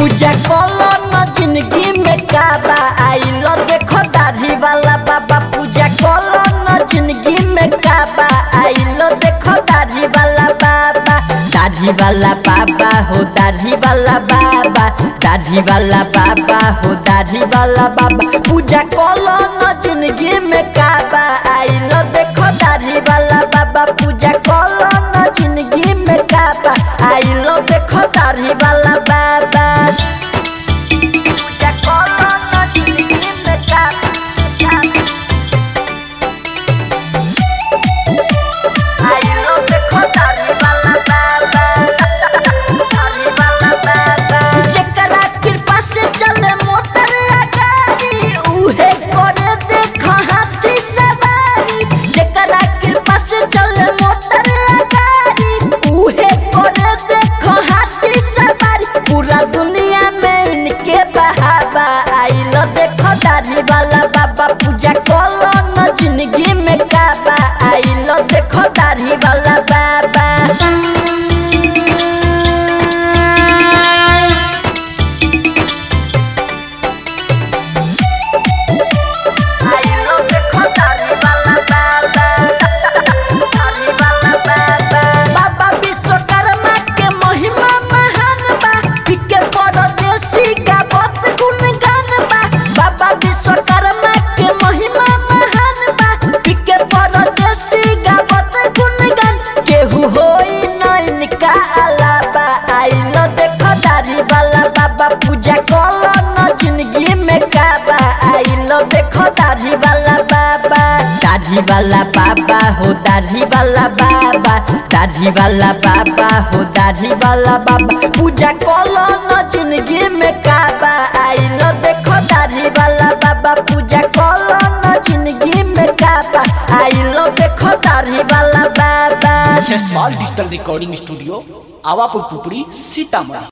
पूजा कलो न जिंदगी में काबा आइलो देखो दाढ़ी वाला बाबा पूजा कलो न जिंदगी में काबा आइलो देखो दाढ़ी वाला बाबा दाढ़ी वाला बाबा हो दाढ़ी वाला बाबा दाढ़ी वाला बाबा हो दाढ़ी वाला बाबा पूजा कलो न जिंदगी में काबा आइलो देखो दाढ़ी वाला बाबा पूजा कलो न जिंदगी में काबा आइलो देखो दाढ़ी वाला बाबा पूजा कलो न जिंदगी में काबा आइलो देखो दाढ़ी वाला बाबा दाढ़ी वाला बाबा जेकरा कृपा से चले मोटर आ गाड़ी उहे करे देखो हाथी सवारी जेकरा कृपा से चले मोटर आ गाड़ी उहे करे देखो हाथी सवारी पूरा दुनिया में इनके बहावा आइलो देखो दाढ़ी वाला बाबा पूजा कलो न जिंदगी में काबा आइलो देखो दाढ़ी वाला बाबा आइलो देखो दाढ़ी वाला बाबा दाढ़ी वाला बाबा बाबा विश्वकर्मा के महिमा महान बा के परदेसी गावत गुणगान बा बाबा विश्वकर्मा के महिमा महान बा के परदेसी गावत गुणगान केहू होई न इनका अलावा आइलो देखो दाढ़ी वाला बाबा पूजा कलो न जिंदगी में काबा आइलो देखो दाढ़ी वाला बाबा दाढ़ी वाला बाबा हो दाढ़ी वाला बाबा दाढ़ी वाला बाबा हो दाढ़ी वाला बाबा पूजा कलो न जिंदगी में काबा आइलो देखो दाढ़ी वाला बाबा पूजा कलो न जिंदगी में काबा आइलो देखो दाढ़ी वाला बाबा Jaiswal digital recording studio Awapur Pupri Sitamarhi